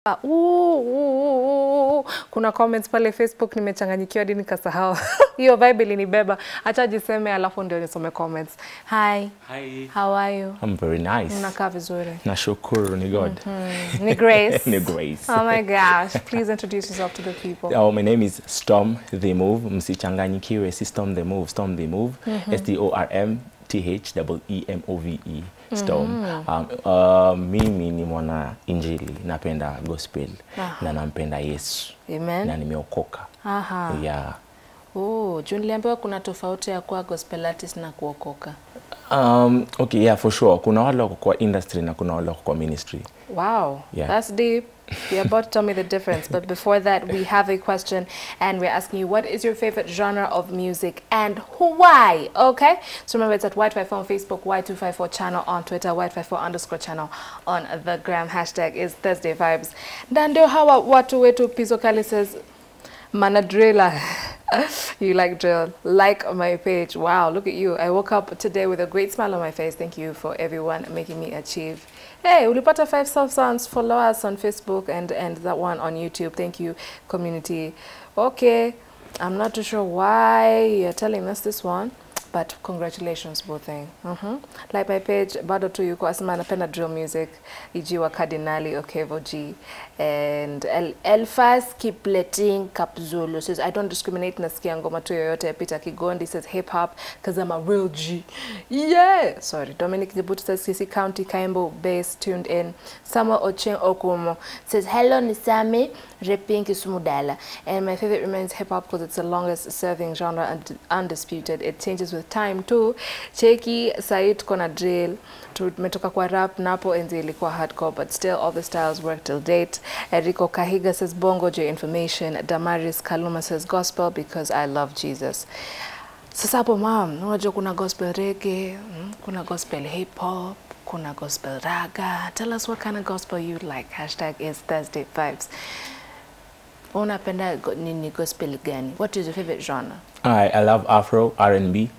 Ah, uu, uu, uu. Kuna comments pale Facebook nimechanganyikiwa hadi nikasahau. Hiyo vibe ilinibeba. Acha jiseme alafu ndio nisome comments. Hi, Hi. how are you? I'm very nice. Unakaa vizuri. Nashukuru ni God. Ni Grace. Ni Grace. Oh my gosh. Please introduce yourself to the people. Oh, my name is Storm the Move. Msichanganyikiwe, si Storm the Move, Storm the Move. S T O R M T H E E M O V E. Storm. Um, uh, mimi ni mwana injili, napenda gospel na nampenda Yesu na Amen. nimeokoka. Aha. Yeah. Oh, juu niliambiwa kuna tofauti ya kuwa gospel artist na kuokoka. Um, okay, yeah, for sure. Kuna wale wako kwa industry na kuna wale wako kwa ministry. Wow, Yeah. that's deep. You're about to tell me the difference. But before that, we have a question, and we're asking you, what is your favorite genre of music and why? Okay? So remember, it's at White54 on Facebook, Y254 channel on Twitter, White54 underscore channel on the gram. Hashtag is Thursday Vibes. Na ndio hawa watu wetu Pizzo Kali says, Manadrilla. you like drill. Like my page. Wow, look at you. I woke up today with a great smile on my face. Thank you for everyone making me achieve. Hey, ulipata five self sounds. Follow us on Facebook and, and that one on YouTube. Thank you, community. Okay, I'm not too sure why you're telling us this one. But congratulations both thing. Mhm. Like my page bado tu yuko asema anapenda drill music ijiwa Cardinali Okevo G and El Elfas Kipleting Kapzulu says I don't discriminate nasikia ngoma tu yoyote Peter Kigondi says hip hop cause I'm a real G. Yeah. Sorry. Dominic Jibutu says Sisi County Kaimbo base tuned in. Samuel Ocheng Okumo says hello Nisami Reping Kisumudala and my favorite remains hip hop because it's the longest serving genre and undisputed. It changes with time too. Cheki Said kona drill tumetoka kwa rap napo enzi ilikuwa hardcore but still all the styles work till date. Enrico Kahiga says bongo J information. Damaris Kaluma says gospel because I love Jesus. Sasa hapo mam, unajua kuna gospel reggae, mm, kuna gospel hip hop, kuna gospel raga. Tell us what kind of gospel you like. Hashtag is Thursday Vibes. Unapenda go- nini gospel gani? What is your favorite genre? I, I love Afro, R&B.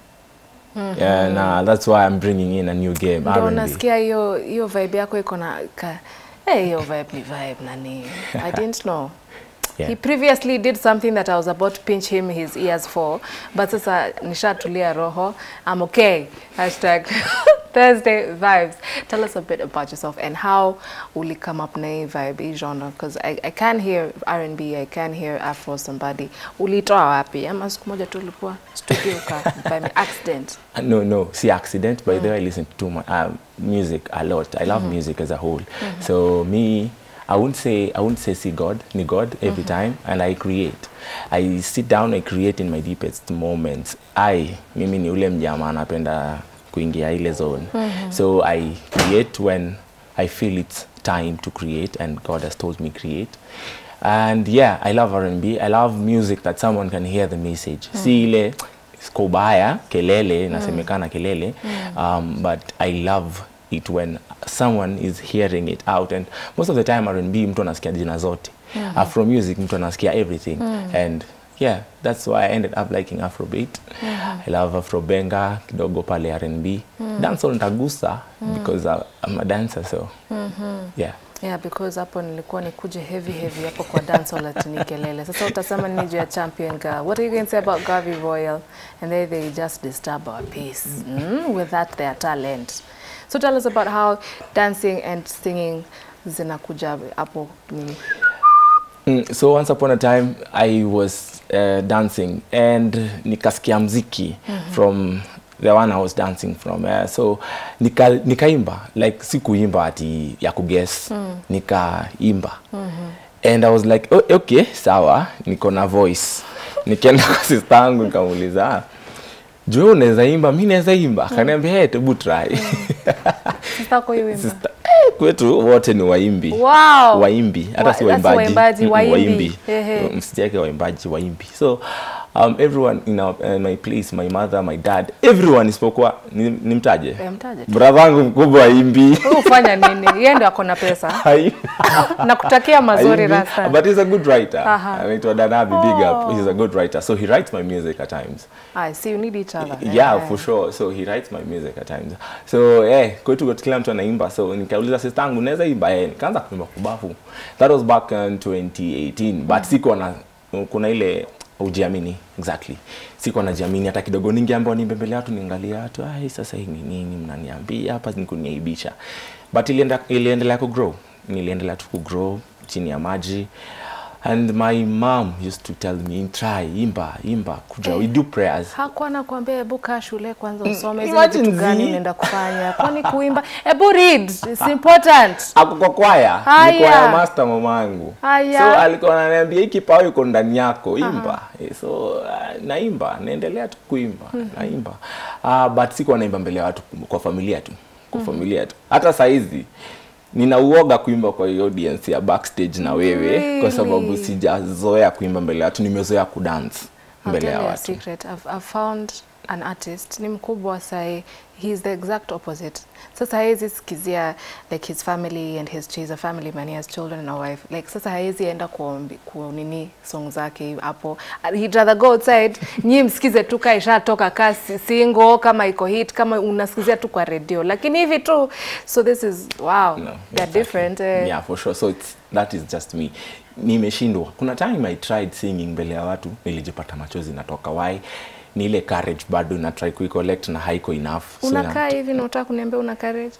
And uh, that's why I'm bringing in a new game, Ndio R&B. nasikia hiyo hiyo vibe yako iko na ka eh, hiyo vibe ni vibe nani. I didn't know. Yeah. He previously did something that I was about to pinch him his ears for, but sasa nishatulia roho. I'm okay. Hashtag Thursday vibes. Tell us a bit about yourself and how uli come up na hii vibe, hii genre, because I, I can hear R&B, I can hear Afro somebody. Ulitoa wapi? Ama siku moja tu ulikuwa studio uka by me accident. Uh, No, no, see accident. By the way, I listen to my uh, music a lot. I love music as a whole. So me, I wouldn't say I wouldn't say see God, ni God every time, and I create. I sit down, I create in my deepest moments. I, mimi ni ule mjama anapenda kuingia ile zone. So I create when I feel it's time to create, and God has told me create. And yeah, I love R&B. I love music that someone can hear the message. Si ile skobaya kelele inasemekana kelele um, but i love it when someone is hearing it out and most of the time R&B mtu anasikia jina zote afro music mtu anasikia everything and yeah that's why i ended up liking afrobeat i love afrobenga kidogo pale R&B dancehall nitagusa because I- i'm a dancer so yeah Yeah, because hapo nilikuwa nikuje heavy heavy hapo kwa dancehall ati ni kelele. Sasa utasema nini juu ya champion girl? What are you going to say about Gavi Royal? And they, they just disturb our peace mm, with that their talent. So tell us about how dancing and singing zinakuja hapo nini? Mm, so once upon a time I was uh, dancing and nikasikia mziki from the one I was dancing from uh, so nika, nikaimba like si kuimba ati ya kuguess nikaimba and I was like oh, okay sawa niko na voice nikaenda kwa sister yangu nikamuuliza "Ah, juu wewe unaweza imba mi naweza imba akaniambia hey, tebu try Sasa kwa hiyo wimbo. Sister, eh, kwetu wote ni waimbi Wow. waimbi hata Wa- si that's waimbaji waimbaji, Mm, waimbi. waimbi Ehe. msijake waimbaji waimbi so um, everyone in our, uh, my place my mother my dad everyone isipokuwa ni- nimtaje Eh, mtaje tu. brother wangu mkubwa imbi Wewe hufanya nini yeye ndio ako na pesa nakutakia mazuri rasta but he's a good writer Aha. anaitwa Danabi big up Oh. he's a good writer so he writes my music at times I see you need each other yeah Eh. for sure so he writes my music at times so eh kwetu kwa kila mtu anaimba so nikauliza sister yangu naweza imba eh nikaanza kuimba kubafu that was back in 2018 but sikuwa na kuna ile ujiamini exactly sikuwa najiamini hata kidogo ningeambiwa niimbe mbele ya watu niangalia watu ai sasa hii ni nini mnaniambia hapa ni kuniaibisha but ilienda iliendelea ku grow niliendelea tu ku grow chini ya maji and my mom used to tell me try imba imba kuja we do prayers hakuwa nakwambia hebu kaa shule kwanza usome zile imagine vitu gani zi. unaenda kufanya kwani kuimba hebu read it's important ako kwa kwaya Haya. ni kwaya master mamangu Haya. so alikuwa ananiambia hii kipawa iko ndani yako imba Eh, so uh, naimba naendelea tu kuimba naimba uh, but sikuwa naimba mbele ya watu kwa familia tu kwa familia tu hata saizi nina uoga kuimba kwa hiyo audience ya backstage na wewe kwa sababu Really? sijazoea kuimba mbele ya watu nimezoea kudance I'll mbele tell ya you a watu secret. I've, I've found an artist ni mkubwa sai he's the exact opposite sasa haezi sikizia like his family and his he's a family man he has children and a wife like sasa haezi enda kuombi kunini song zake hapo he'd rather go outside nyi msikize tu ka ishatoka ka si- single kama iko hit kama unasikizia tu kwa radio lakini hivi tu so this is wow No, they're exactly. different eh. yeah for sure so it's, that is just me nimeshindwa kuna time i tried singing mbele ya watu nilijipata machozi natoka why ni ile courage bado na try kuicollect na haiko enough So unakaa ina- hivi na unataka kuniambia una courage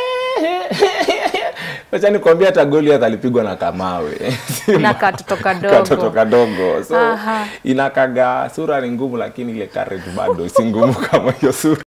wacha nikwambia hata Goliath alipigwa na kamawe Na katoto kadogo. katoto kadogo so Aha. inakaga sura ni ngumu lakini ile courage bado si ngumu kama hiyo sura